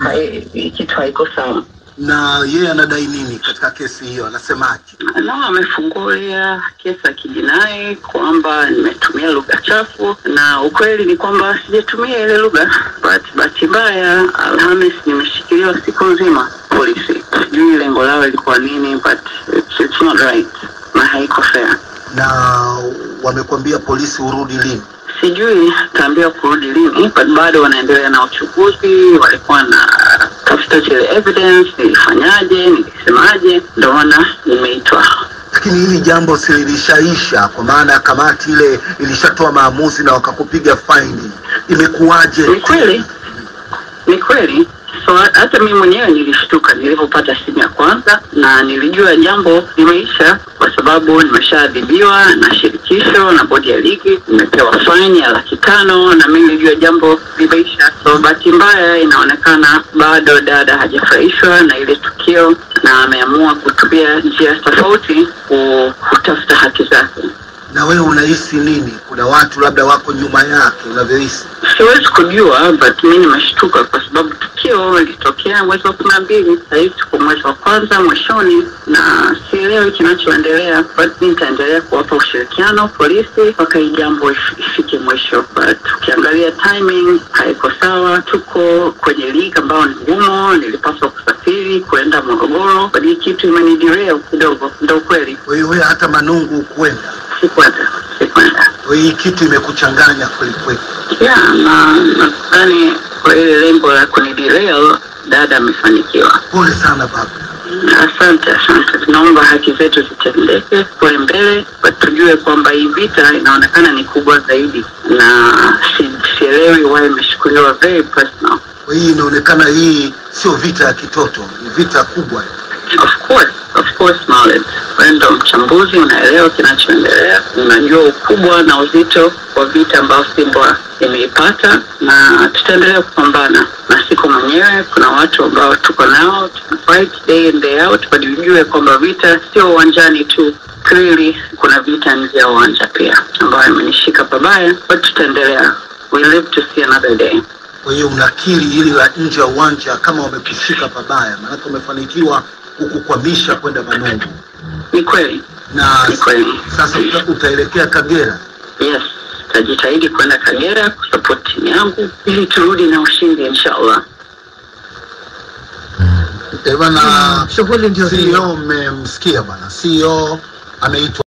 hai- hii kitu haiko sawa. Na yeye anadai nini katika kesi hiyo? Anasemaje? na amefungulia kesi ya kijinai kwamba nimetumia lugha chafu, na ukweli ni kwamba sijatumia ile lugha, but bahati mbaya Alhamis nimeshikiliwa siku nzima polisi. Sijui lengo lao ilikuwa nini, but it's, it's not right na haiko fair. Na wamekwambia polisi urudi lini? Sijui taambiwa kurudi lini, but bado wanaendelea na uchunguzi. Walikuwa na tafuta zile evidence, nilifanyaje, nilisemaje, ndio maana nimeitwa Lakini hili jambo si lilishaisha, kwa maana kamati ile ilishatoa maamuzi na wakakupiga faini, imekuwaje? Ni kweli, ni kweli. So ha- hata mimi mwenyewe nilishtuka nilivyopata simu ya kwanza, na nilijua jambo limeisha kwa sababu nimeshaadhibiwa na shirikisho na bodi ya ligi, nimepewa faini ya laki tano na mimi nilijua jambo limeisha. So bahati mbaya, inaonekana bado dada hajafurahishwa na ile tukio na ameamua kutumia njia tofauti ku- kutafuta haki zake. Na wewe unahisi nini? Kuna watu labda wako nyuma yake, unavyohisi? Siwezi kujua but mi nimeshtuka kwa sababu tukio lilitokea mwezi wa kumi na mbili. Sahizi tuko mwezi wa kwanza mwishoni, na sielewi kinachoendelea, but mi nitaendelea kuwapa ushirikiano polisi mpaka hii jambo if- ifike mwisho. But ukiangalia timing haiko sawa. Tuko kwenye ligi ambayo ni ngumu, nilipaswa kusafiri kuenda Morogoro, but hii kitu imenidireo kidogo, ndo ukweli. Kwa hiyo wewe hata Manungu ukwenda, Sikwenda, sikwenda kwa hiyo hii kitu imekuchanganya kweli kweli. ya na nadhani kwa ile lengo la kuniderail dada amefanikiwa. Pole sana baba. Asante, asante. Tunaomba haki zetu zitendeke kule mbele, but tujue kwamba hii vita inaonekana ni kubwa zaidi, na si, sielewi why imeshukuliwa very personal. Kwa hiyo inaonekana hii sio vita ya kitoto, ni vita kubwa. Of course, of course, Maulid, wewe ndo mchambuzi, unaelewa kinachoendelea, unajua ukubwa na uzito wa vita ambayo Simba imeipata, na tutaendelea kupambana na siko mwenyewe. Kuna watu ambao tuko nao, tuna fight day in day out, but ujue kwamba vita sio uwanjani tu clearly kuna vita nje ya uwanja pia ambayo imenishika pabaya, but tutaendelea. We live to see another day. Kwa hiyo unakiri hili la nje ya uwanja kama wamekushika pabaya, maanake umefanikiwa kukukwamisha kwenda Manungu Ni kweli, na ni kweli. sasa uta, utaelekea Kagera. Yes, tajitahidi kwenda Kagera kusupport timu yangu ili turudi na ushindi inshallah. Eh, bana Shughuli ndio hiyo. CEO mmemsikia bwana, CEO ameitwa